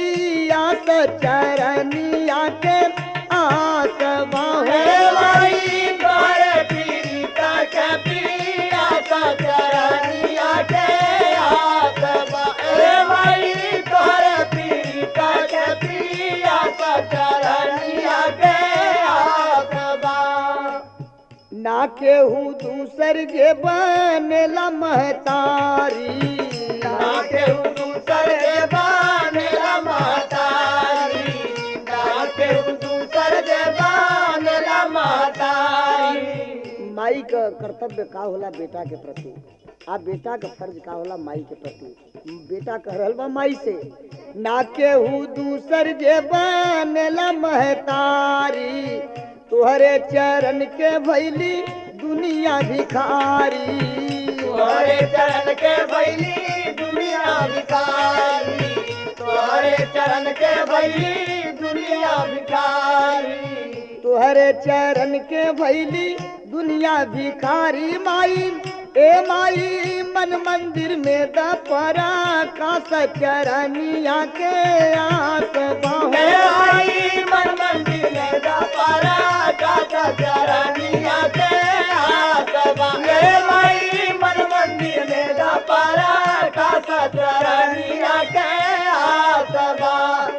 पिया त चरनिया के आस बाहे हे माई तोहरे पीड़िता के पिया सा चरनिया के आसबा हे माई तोहरे पीड़िता के पिया सा चरनिया के आसबा ना केहू दूसर जे बनेला महतारी ना केहू दूसर के बानेला महतारी ना केहू दूसर के बानेला महतारी माई का कर्तव्य का होला बेटा के प्रति आ बेटा का फर्ज का होला माई के प्रति बेटा कह रहल बा माई से ना केहू दूसर जे बनेला महतारी तुहरे चरण के भैली दुनिया भिखारी तोहरे चरण के भैली दुनिया भिखारी तोहरे चरण के भैली दुनिया भिखारी तुहरे चरण के भैली दुनिया भिखारी माई ए माई मन मंदिर में दपरा का चरनिया के आस हे बाहे आई मन मंदिर में दपारा काका चरनिया के आसबा हे माई मन मंदिर में दपारा काका चरनिया के आसबा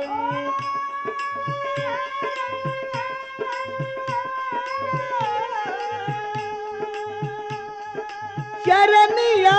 चरनिया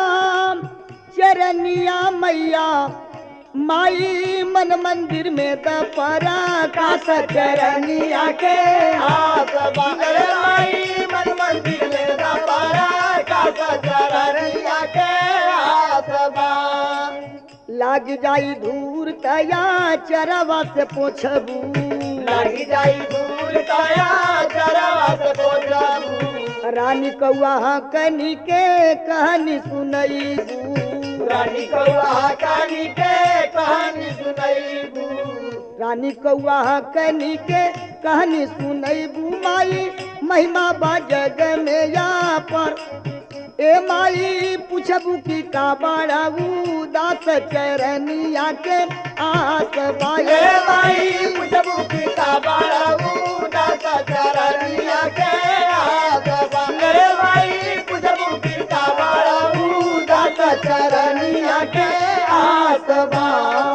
चरनिया मैया माई मन मंदिर में दपरा का चरनिया के आसबा हे माई मन मंदिर में दपारा काका चरनिया के आसबा लाग जाई धूर तया चरवा से पोछबू लगी जाई दूर काया चरवा से पोछबू रानी कौआ कनी के कहानी सुनईबू रानी कौआ कहानी के कहानी सुनैबू रानी कौआ कनी के कहानी सुनईबू माई महिमा बा जग में या पर ए माई पूछबू की का बड़ाऊ दास चरनिया के आस हे बाए माई पुछबू की का बाड़ाऊ दासा चरनिया के आसबा हे माई पुछबू की का बाड़ाऊ दासा चरनिया के आसबा